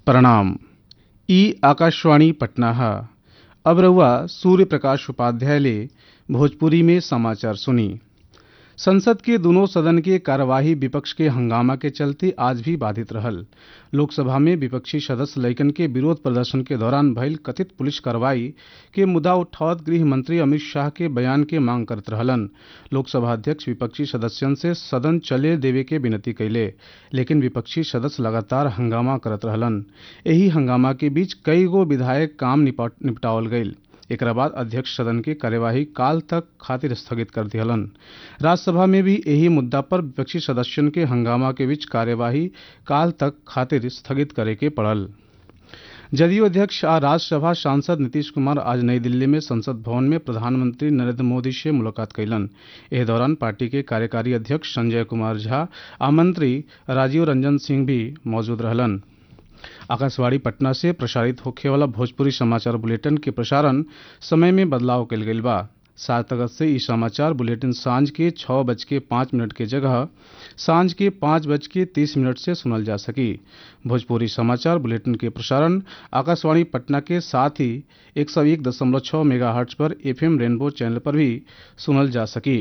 प्रणाम ई आकाशवाणी पटना है अब रहुआ सूर्य प्रकाश उपाध्याय ले भोजपुरी में समाचार सुनी संसद के दोनों सदन के कार्यवाही विपक्ष के हंगामा के चलते आज भी बाधित रहल लोकसभा में विपक्षी सदस्य लइकन के विरोध प्रदर्शन के दौरान भइल कथित पुलिस कार्रवाई के मुद्दा उठावत गृह मंत्री अमित शाह के बयान के मांग करत रहलन लोकसभा अध्यक्ष विपक्षी सदस्यन से सदन चले देवे के विनती कैले लेकिन विपक्षी सदस्य लगातार हंगामा करत रहलन एही हंगामा के बीच कई गो विधायक काम निपट- निपटावल गईल एकरा बाद अध्यक्ष सदन की कार्यवाही काल तक खातिर स्थगित कर दिहलन राज्यसभा में भी यही मुद्दा पर विपक्षी सदस्यन के हंगामा के बीच कार्यवाही काल तक खातिर स्थगित करे के पड़ल जदयू अध्यक्ष आ राज्यसभा सांसद नीतीश कुमार आज नई दिल्ली में संसद भवन में प्रधानमंत्री नरेंद्र मोदी से मुलाकात कैलन एह दौरान पार्टी के कार्यकारी अध्यक्ष संजय कुमार झा आ मंत्री राजीव रंजन सिंह भी मौजूद रहलन आकाशवाणी पटना से प्रसारित होखे वाला भोजपुरी समाचार बुलेटिन के प्रसारण समय में बदलाव कल गईल बा सात अगस्त से ई समाचार बुलेटिन सांझ के छः बज के पाँच मिनट के जगह सांझ के पाँच बज के तीस मिनट से सुनल जा सकी भोजपुरी समाचार बुलेटिन के प्रसारण आकाशवाणी पटना के साथ ही एक सौ एक दशमलव छः मेगा हर्ट्ज पर एफएम रेनबो चैनल पर भी सुनल जा सकी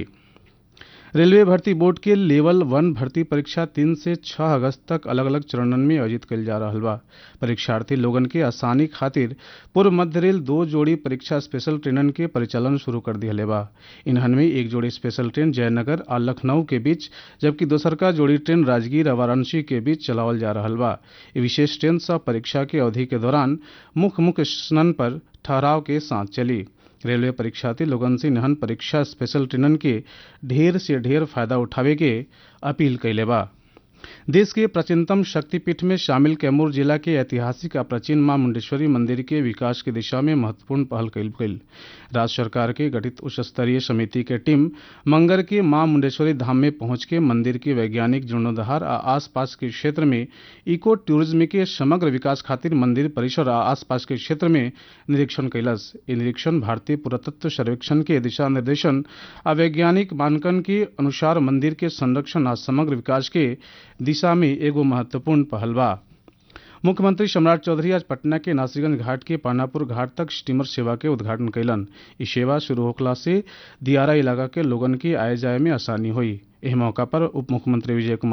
रेलवे भर्ती बोर्ड के लेवल वन भर्ती परीक्षा तीन से छह अगस्त तक अलग अलग चरणन में आयोजित कल जा रहा बा परीक्षार्थी लोगन के आसानी खातिर पूर्व मध्य रेल दो जोड़ी परीक्षा स्पेशल ट्रेनन के परिचालन शुरू कर दिया बा इन्हन में एक जोड़ी स्पेशल ट्रेन जयनगर और लखनऊ के बीच जबकि दोसर का जोड़ी ट्रेन राजगीर और वाराणसी के बीच चलावल जा रहा बा ये विशेष ट्रेन सब परीक्षा के अवधि के दौरान मुख्य मुख्य स्टेशन पर ठहराव के साथ चली रेलवे परीक्षार्थी लोगन से निहन परीक्षा स्पेशल ट्रेनन के ढेर से ढेर फायदा उठावे के अपील कैले बा देश के प्राचीनतम शक्तिपीठ में शामिल कैमूर जिला के ऐतिहासिक आ प्राचीन मां मुंडेश्वरी मंदिर के विकास की दिशा में महत्वपूर्ण पहल कईल गईल राज्य सरकार के गठित उच्च स्तरीय समिति के टीम मंगर के मां मुंडेश्वरी धाम में पहुंच के मंदिर के वैज्ञानिक जीर्णोद्धार आ आसपास के क्षेत्र में इको टूरिज्म के समग्र विकास खातिर मंदिर परिसर आ आसपास के क्षेत्र में निरीक्षण कैलस ई निरीक्षण भारतीय पुरातत्व सर्वेक्षण के दिशा निर्देशन आ वैज्ञानिक मानकन के अनुसार मंदिर के संरक्षण आ समग्र विकास के दिशा में एगो महत्वपूर्ण पहल बा मुख्यमंत्री सम्राट चौधरी आज पटना के नासरीगंज घाट के पानापुर घाट तक स्टीमर सेवा के उद्घाटन कैलन ई सेवा शुरू होखला से दियारा इलाका के लोगन की आय जाय में आसानी हुई एह मौका पर उप मुख्यमंत्री विजय कुमार